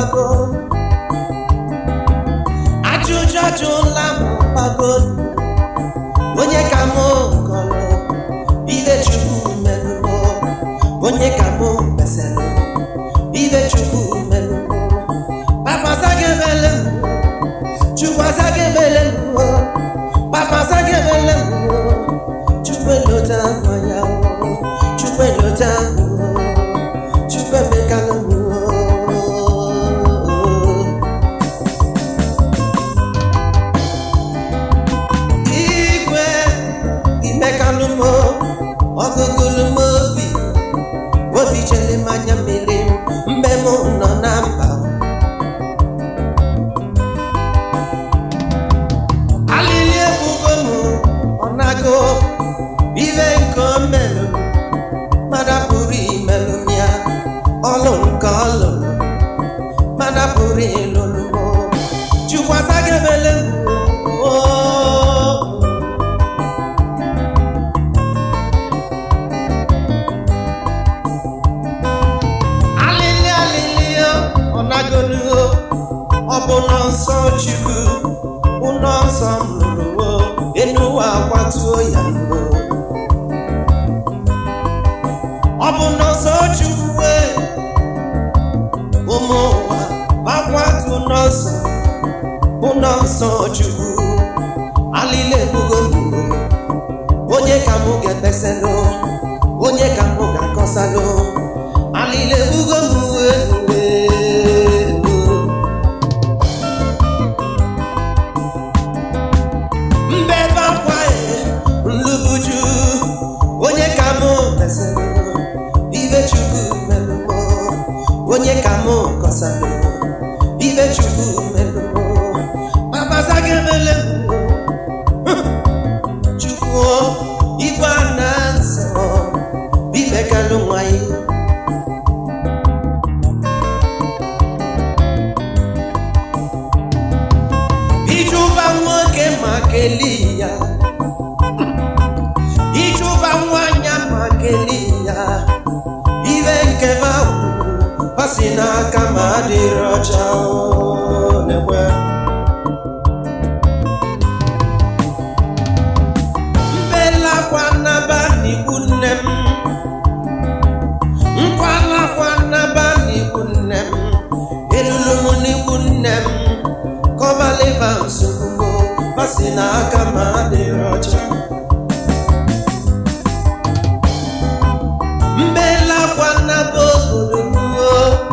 gbago ajụjụ ajụla m gbago onye ka mụ kọrọ ibe chukwu merụrụ onye ka mụ mesịrị ibe chukwu merụrụ papa zagemele m chukwu azagemele m papa zagemele m chukwu elota mmanya chukwu elota chukwu emekala m igwe imekalụ m ọgụgụlụ m obi obi chere m anya mmiri mgbe m nọ na mba alili ebugo m ọ nago ibe nke o melụ mada pụrụ imelụ m ya ọlụ nke ọ lụrụ mada pụrụ ịlụlụ m chukwu azagebele m oo. alili alili ọ nagolu ọ bụ nọ nsọ chukwu ụlọ nsọ m lụrụ enu ụwa akwatuo ya nro ọ bụ nọ nsọ chukwu wee ụmụ ụwa akwatu ụlọ nsọ ụlọ nsọ chukwu alili ebugo mbụ onye ka mụ ga-ekpesalụ onye ka mụ ga-akọsalụ alili ebugo mbụ mbebe akwa nlubuju onye ka mụ mesịrị ibe chukwu melụmọ onye ka mụ kọsalụ ibe chukwu melụmọ papazagemele chukwu igwe na nsọ bibekalụ nwanyị ijuba nwoke ma kelee ya ijuba nwanyị ma kelee ya ibe nke ma kwuru pasi n'aka ma adịrị ọcha o, nekwe mbelakwa naba n'ikwu nne m nkwalakwa naba n'ikwu nne m elulu m n'ikwu nne m kọbaliva nsogbu pasi n'aka ma adịrị ọcha mbelakwa naba obodo m o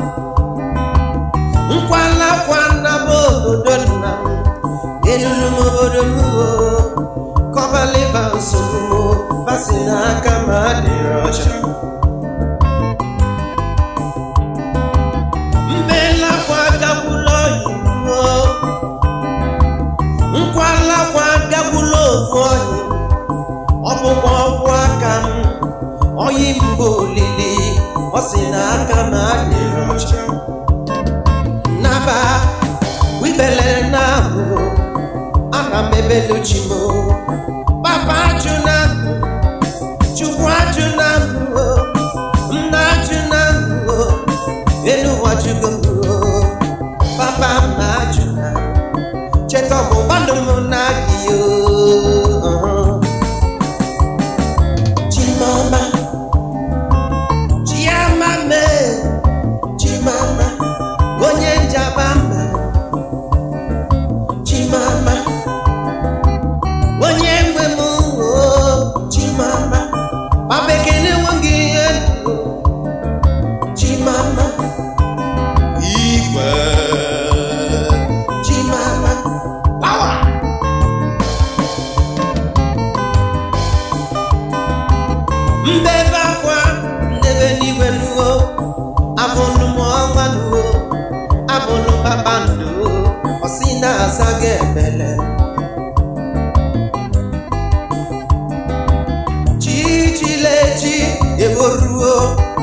nkwalakwa naba obodo nna m elulu m obodo m o kọbaliva nsogbu pasi n'aka ma adịrị ọcha mbelakwa gakwula oyibo nkwalakwa gakwula ofu oyi ọ bụkwa ọgwụ aka m oyi mgbe olili ọ si n'aka m adịrị ọcha naba wibelere na ahụ ana m ebeluchi m papa ajụ na chukwu ajụ na nna ajụ na elu ụwa jụgo m papa m na-ajụ na cheta ọgbụgba ndụ m na-adị chimama chiama me chimama onye njaba mma chimama onye nwe m o chimama papa ekene nweghị ihe chimama igwe chimama power mbebe akwa ndebe n'igwe nuo abụnụ m ọnwa nuo abụnụ kpakpando ọsị na-aza gị ebele chichilechi eboruo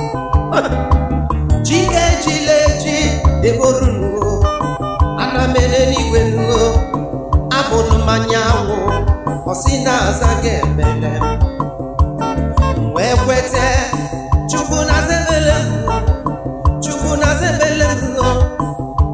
chikechilechi eborunuo ana m ele n'igwe nuo abụnụ mmanya anwụ ọsị na-aza gị ebele wee kwete chukwu na zebele chukwu na zebele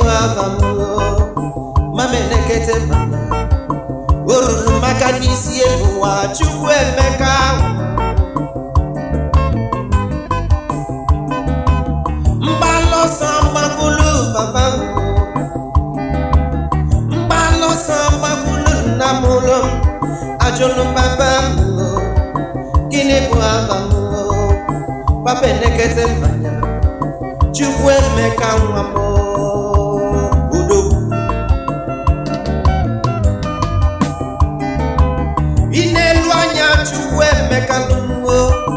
afa m mamenekete mama o ruru maka n'isi elu ụwa chukwu emeka mgbalọsọ mgbakulu papa m mgbalọsọ mgbakulu nna m ụlọ m ajụlụ papa m gịnị bụ afa m papa enekete mmanya chukwu emeka nwa m udo ị na-elu anya chukwu emeka lụwo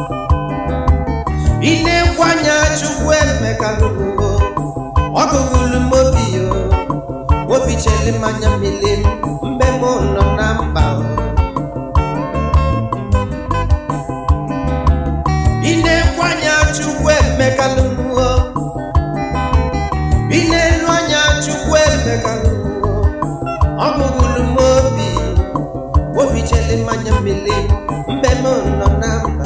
ị na-ekwu anya chukwu emeka lụwo ọgụgụlụ m obi yo obi cheli mmanya mmiri m mgbe m nọ na mba o. ị na-ekwu anya chukwu emeka lụwo ị na-elu anya chukwu emeka lụwo ọgụgụlụ m obi obi cheli mmanya mmiri mgbe m nọ na mba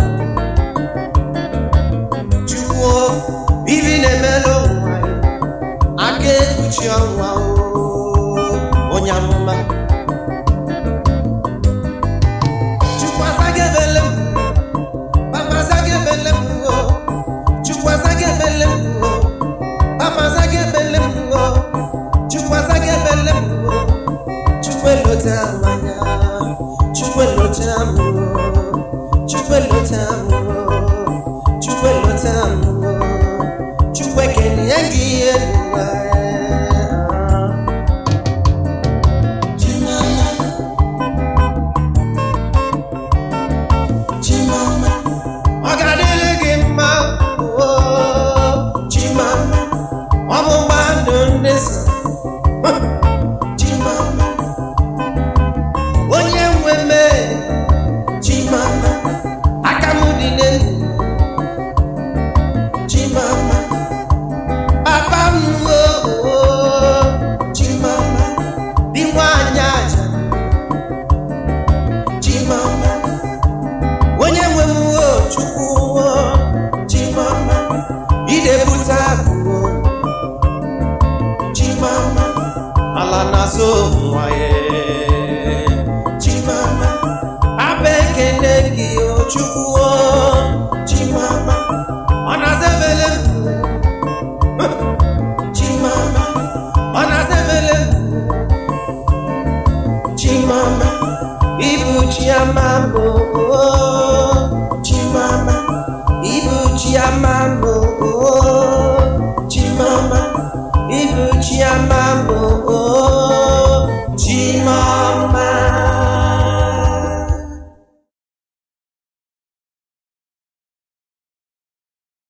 chukwu ibi na-emere ụwa ya, aka ekpuchi ọnwa o, onye amụma chukwu azaghị ebele m papa azaghị ebele m o chukwu azaghị ebele m o papa azaghị ebele m o chukwu azaghị ebele m o chukwu elote amanya chukwu elote amụ chukwu elote amụ chukwu elote amụ chukwu ekenye gị ihe n'ụwa Chimama. Chimama. ọ ga-adịrị gị mma oo, Chimama. ọ bụ mmadụ ndị so Chimama. onye nwe mee Chimama. aka m dị n'elu Chimama. papa m oo, Chimama. di nwanyị aja Chimama. onye nwe m o chukwu o chimama idebute akụ o chimama ala na-azụ nwa ya